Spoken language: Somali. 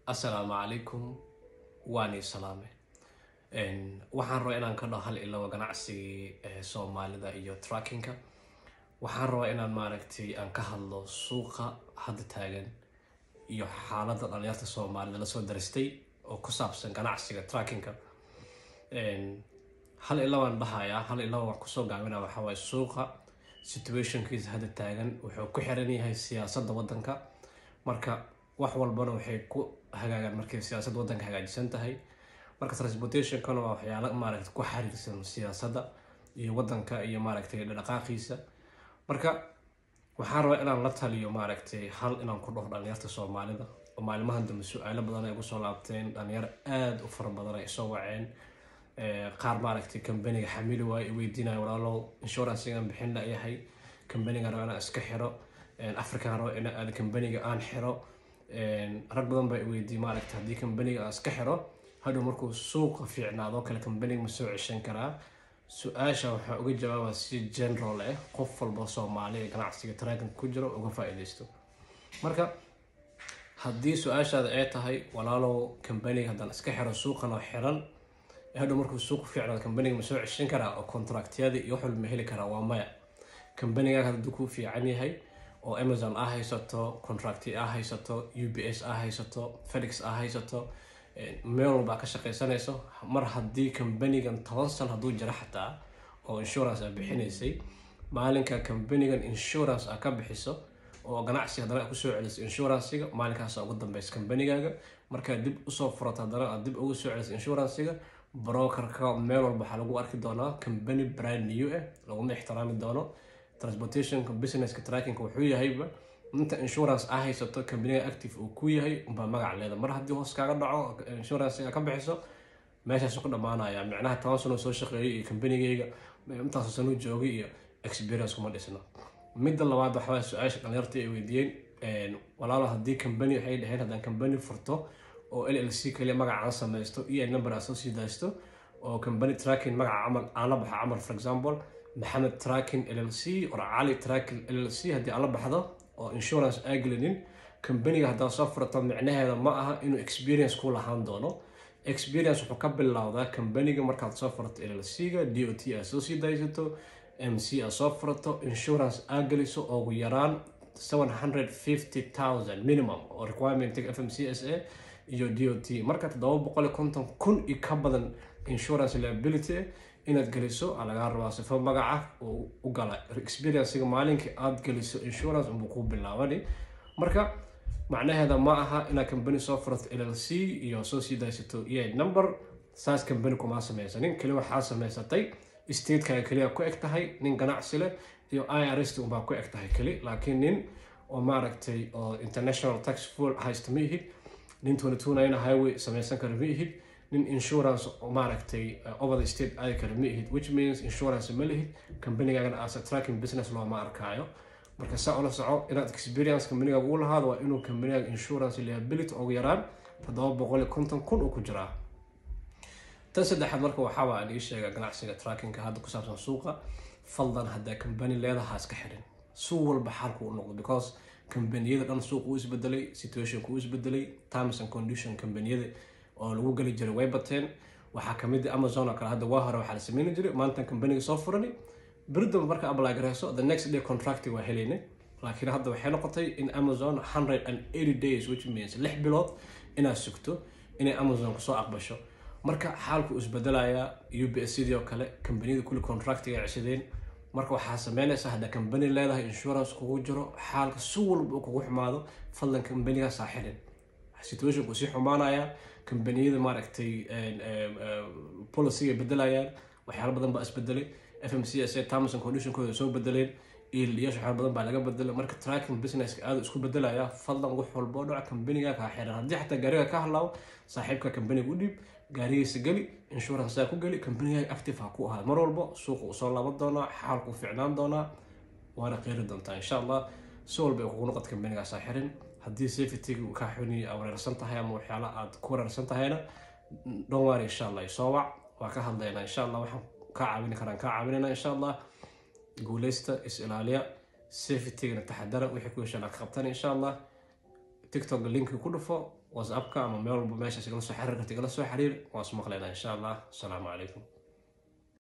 assalaamu calaykum waani salaame waxaan rabaa inaan ka dhaho hal ilawa ganacsigii soomaalida iyo trackinka waxaan rabaa inaan maaragtay aan ka hadlo suuqa hadda taagan iyo xaaladda dhalinyarta soomaalida lasoo daristay oo ku saabsan ganacsiga trackinka hal ilawaan dhahayaa hal ilawa wax kusoo gaabina waxaa waaye suuqa situationkiisa hadda taagan wuxuu ku xiran yahay siyaasadda waddanka marka wax walbana waxay ku hagaagaan markay siyaasadda waddanka hagaajisan tahay marka transportationkana waa waxyaalo maaragta ku xiriirsan siyaasadda iyo waddanka iyo maaragtay dhaqaaqiisa marka waxaan rabaa inaan la taliyo maaragtay hal inaan ku dhaho dhalinyarta soomaalida oo maalmahan dambe su-aalo badan ay ugu soo laabteen dhalinyaro aada u fara badan ay soo waceen qaar maaragtay kambaniga xamili waayo i weydiinayo walaalow inshurancegan bixin la yahay kambaniga rabo inaan iska xiro african rabo in kambaniga aan xiro rag badan baa i weydiiyey maaragta haddii kambaniga aan iska xiro hadhow markuu suuqa fiicnaado kale kambaniga ma soo ceshan karaa su-aasha waxaa uga jawaabaa si general ah qof walba soomaali ee ganacsiga tracking ku jiro uga faa-iideysto marka haddii su-aashaada ay tahay walaalow kambaniga haddaan iska xiro suuqan oo xiran hadhow markuu suuq fiicnaado kambaniga ma soo ceshan karaa oo contractyada iyo wax walba ma heli karaa waa maya kambaniga hadduu ku fiican yahay oo amazon a haysato contracty a haysato u b s a haysato felix a haysato meel walba ka shaqaysanayso mar haddii kambanigan toban san hadduu jiro xataa oo insurance a bixinaysay maalinka kambanigan insurance a ka bixiso oo ganacsi haddana kusoo celiso insurancega maalinkaasa ugu dambeysa kambanigaaga markaad dib usoo furato haddana aad dib ugu soo celiso insurancega brokerka meel walba waxaa lagu arki doonaa kambani brand new ah laguma ixtiraami doono transportationka businesska trackinga wuxuu yahayba inta insurance a haysato kambaniga active uu ku yahay unbaa magac leeda mar haddii hoos kaaga dhaco insurancega ka bixiso meeshaasu ku dhamaanaya micnaha toban sano soo shaqeeyay iyo kambanigeyga intaasoo sano joogay iyo experience kuma dhisno midda labaad waxaa su-aasha dhalinyarta ay weydiiyeen walaalo haddii kambani waxay dhaheen haddaan kambani furto oo l l c kaliya magacaan samaysto iyo number aan soo sii daysto oo kambani tracking magaca camal aan la baxa camal for example maxamed tracking l l c or cali tracking l l c haddii aan la baxdo oo insurance aagelinin kambaniga haddaad soo furato micnaheeda ma aha inuu experience ku lahaan doono experience wuxuu ka bilowdaa kambaniga markaad soo furato l l c-ga d o t aad soo sii daysato m c aad soo furato insurance aa geliso ugu yaraan seven hundred fifty thousand minimum oo requirementiga f m c s a iyo d o t marka toddoba boqol iyo konton kun iyo ka badan insurance liability inaad geliso aa lagaa rabaa sifo magaca uu u gala experiencega maalinkii aad geliso insurance unbuu ku bilaabani marka macnaheeda ma aha inaad kambani soo furato l l c iyo soo sii daysato e number saas kambani kuma samaysanin keli waxaa samaysatay statekaga keliya ku eg tahay nin ganacsi leh iyo i r s unbaa ku eg tahay keli laakiin nin oo maaragtay oo international tax full haysta ma ihid nin tunatuunayna highway samaysan kara ma ihid nin insurance maaragtay over the state aadi kara ma ihid which means insurance ma lihid kambanigaagan as a tracking business looma arkaayo marka saa ula soco inaad experience kambanigaaga u lahaado waa inuu kambanigaaga insurance liability ugu yaraan toddoba boqol iyo konton kun uu ku jiraa tan saddexaad marka waxaaba aan ii sheega ganacsiga trackinga hadda ku saabsan suuqa faldan haddaa kambani leedaha iska xirin suuq walba xaalku u noqdo because kambaniyada dhan suuq uu isbedelay situationku uu isbedelay terms and condition kambaniyada oo lagu geli jiray way bateen waxaa kamid ah amazon oo kale hadda waa hore waxaa la sameyni jiray maanta kambaniga soo furani beridamba marka apply gareyso the next day contract waa helaynay laakiin hadda waxay noqotay in amazon hundred and eighty days which means lix bilood inaad sugto inay amazon kusoo aqbasho marka xaalku isbedelayaa u b s sidii oo kale kambaniyada kulli contractiga ay ceshadeen marka waxaa sameynaysa haddaa kambani leedahay insurance kugu jiro xaalka si walba uu kugu xumaado fadlan kambanigaas aa xirin situationku sii xumaanaya kambaniyada maaragtay policyga bedelayaan waxyaalo badan baa isbedelay f m c s a terms and conditionkooda soo bedeleen iiliyash waxyaalo badan baa laga bedelay marka tracking businesska aada isku bedelaya fadlan wax walba oo dhaca kambaniga kaa xiran haddii xataa gaariga ka hadlaawo saaxiibka kambaniga u dhiib gaarigiisa geli insurancea ku geli kambaniga active ha ku ahaa mar walba suuqa uu soo laaban doonaa xaalku fiicnaan doonaa waana qeyri doontaa insha allah si walba ay kugu noqod kambanigaas ha xirin haddii safetyga uu kaa xuni aa wareersan tahay ama waxyaala aad ku wareersan tahayna dhonwaar insha allah isoo wac waa ka hadlaynaa insha allah waxaan kaa caawini karaan kaa caawinayna insha allah guuleysta is ilaaliya safetygana taxadara wixii ku heshaan aad ka qabtan insha allah tiktok linki ku dhufo whatsappka ama meel walba meeshaas igala soo xiriir karta igala soo xiriir waa is maqlaynaa insha allah asalaamu calaykum